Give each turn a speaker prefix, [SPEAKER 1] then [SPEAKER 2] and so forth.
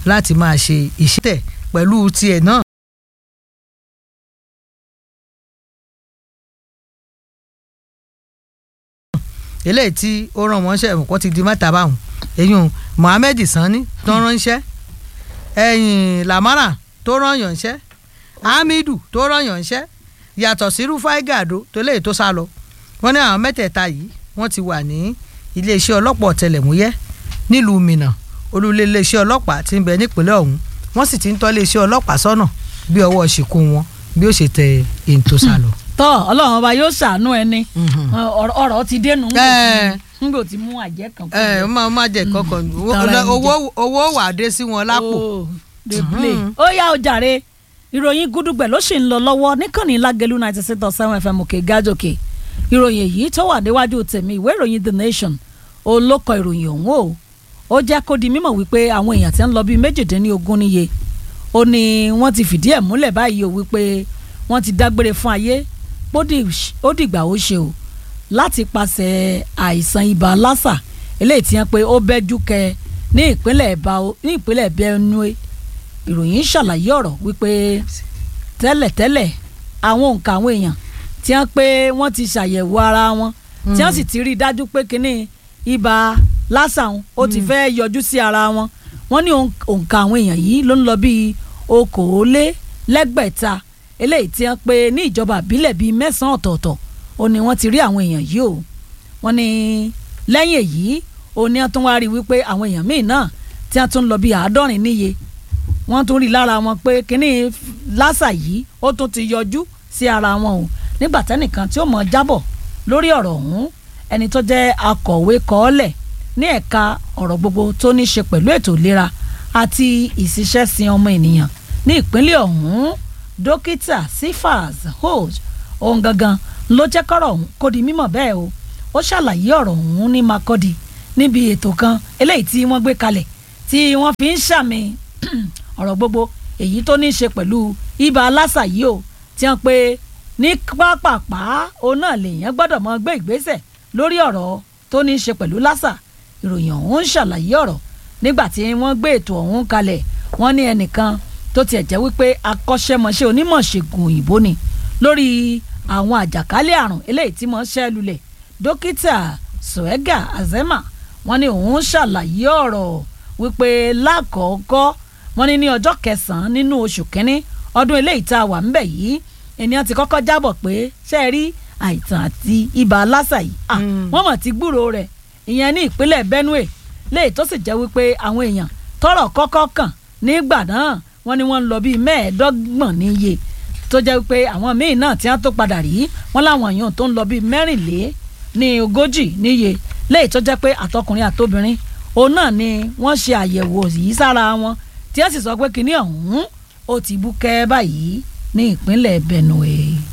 [SPEAKER 1] láti máa ṣe iṣẹ́ tẹ̀ pẹ̀lú tiẹ̀ náà. eléyìí tí ó ràn wọ́n ṣe ẹ̀kọ́ ti di mẹ́ta báwọn eyín Mohammed Sani tó ránṣẹ́ ẹ̀yìn Lamara tó rán yànṣẹ́ Hamidu tó rán yànṣẹ́ yàtọ̀ sí Rufai Gado tó léyìí tó sá lọ wọ́n ní àwọn mẹ́tẹ̀ẹ̀ta yìí wọ́n ti wà ní iléeṣẹ́ ọlọ́pàá ọ̀tẹlẹ̀múyẹ́ nílùú Minna olúlé iléeṣẹ́ ọlọ́pàá ti ń bẹ nípínlẹ̀ ọ̀hún wọ́n sì ti ń tọ́ iléeṣẹ́ ọlọ́pàá sọ́nà bí ọwọ́ ṣìkún wọn bí ó ṣe tẹ èyí tó sá lọ.
[SPEAKER 2] tọ́ ọlọ́run ọba yóò ṣàánú ẹni ọ̀rọ̀ ọ̀rọ̀ ti dénú
[SPEAKER 1] Ẹ.
[SPEAKER 2] nígbò tí mú àjẹ́ kan
[SPEAKER 1] ẹ ẹ má má jẹ kọkàn
[SPEAKER 2] Tara ẹni
[SPEAKER 1] owó owó wà á dé sí wọn lápò.
[SPEAKER 2] Oh, dey play. ó yá o jàre ìròyìn gúdúgbẹ̀ ló sì ń lọ lọ́wọ́ níkànnì lágẹ̀lú ninety six dot seven fm òkè gájòkè ìròyìn èyí tó wà níwájú tèmi ìwé ìròyìn the nation olókọ ìròyìn ọ̀hún o ó jẹ́ kó di mímọ̀ wípé àwọn èèyàn tí ń lọ bíi méjìdínlógún níye ó ní wọ́n ti fìdí ẹ̀ múlẹ̀ báyìí o wípé wọ́n ti dágbére fún ayé ó di- ó dìgbà ó ṣe o láti pàṣẹ àìsàn ibà lásà eléyìí tí wọ́n pé ó bẹ́jú kẹ ní ìpínlẹ̀ Bau- ní ìpínlẹ̀ Benue ìròyìn ṣàlàyé ọ̀rọ̀ wípé tẹ́lẹ̀tẹ́lẹ̀ àwọn òǹkà àwọn èèyàn tí wọ́n pé wọ́n ti ṣàyẹ̀wò ara wọn tí wọ́n sì ti rí i dájú pé kínní ibà lásàn ó ti fẹ́ yọjú sí ara wọn wọ́n ní òǹ- òǹkà àwọn èèyàn yìí ló ń lọ bíi okòólélẹ́gbẹ̀ta eléyìí tí wọ́n pé ní ìjọba àbílẹ̀ bíi mẹ́sàn-án ọ̀tọ̀ọ̀tọ̀ ó ní wọ́n ti rí àwọn èèyàn yìí o wọ́n ní lẹ́yìn èyí ó ní wọ́n tún wá rí i wípé àwọn èèyàn míì náà tí wọ́n tún lọ bíi àádọ́rin níye wọ́n tún rí lára wọn pé kínní lásà yìí ó tún ti yọjú sí ara wọn o nígbà tẹ́nìkan tí ó mọ̀ jábọ̀ lórí ọ̀rọ̀ ọ̀hún ẹni tó jẹ́ akọ̀wé kọ́ọ́lẹ̀ ní ẹ̀ka ọ̀rọ̀ gbogbo tó ní ṣe pẹ̀lú ètò ìlera àti ìṣiṣẹ́sìn ọmọ ènìyàn ní ìpínlẹ̀ ọ̀hún dókítà Sifas Hoj ohun gangan ló jẹ́ kọ́rọ̀ ọ̀hún kó di mímọ̀ bẹ́ẹ̀ o ó ṣàlàyé ọ̀rọ̀ ọ̀hún ní Makurdi níbi ètò kan eléyìí tí wọ́n gbé kalẹ̀ tí wọ́n fi ń ṣàmì ọ̀rọ̀ gbogbo èyí tó ní í ṣe pẹ̀lú ibà lásà yìí o tí wọ́n pe ní pápápá òun náà lèèyàn gbọ́dọ̀ mọ gbé ìgbésẹ̀ lórí ọ̀rọ̀ tó ní í ṣe pẹ̀lú lásà ìròyìn ọ̀hún ń ṣàlàyé ọ̀rọ̀ nígbà tí wọ́n gbé ètò ọ̀hún kalẹ̀ wọ́n ní ẹnìkan tó tiẹ̀ jẹ́ wípé akọ́ṣẹ́mọṣẹ́ onímọ̀ ṣègùn òyìnbó ni lórí àwọn àjàkálẹ̀ àrùn eléyìí tí wọ́n ṣẹ́ lulẹ̀ dókítà Suega Azema wọ́n ní òun ṣàlàyé ọ̀rọ̀ wípé lákọ̀ọ́kọ́ wọ́n ní ní ọjọ́ kẹsàn-án nínú oṣù kínní ọdún eléyìí tá a wà ń bẹ̀ yìí ènìyàn ti kọ́kọ́ jábọ̀ pé ṣe é rí àìsàn àti ibà lásà yìí ah,
[SPEAKER 1] Mm.
[SPEAKER 2] wọ́n mọ̀ ti gbúrò rẹ̀ ìyẹn ní ìpínlẹ̀ Benue léyìí tó sì jẹ́ wípé àwọn èèyàn tọ́rọ̀ kọ́kọ́ kàn nígbà náà wọ́n ní wọ́n ń lọ bíi mẹ́ẹ̀ẹ́dọ́gbọ̀n níye tó jẹ́ wípé àwọn míì náà tí wọ́n tó padà rí wọ́n láwọn èèyàn tó ń lọ bíi mẹ́rìnlé ní ogójì níye léyìí tó jẹ́ pé àtọkùnrin àtobìnrin òun náà ni wọ́n ṣe àyẹ̀wò yìí sára wọn tí wọ́n sì sọ pé kinní ọ̀hún ó ti bú kẹ́ báyìí ní ìpínlẹ̀ Benue.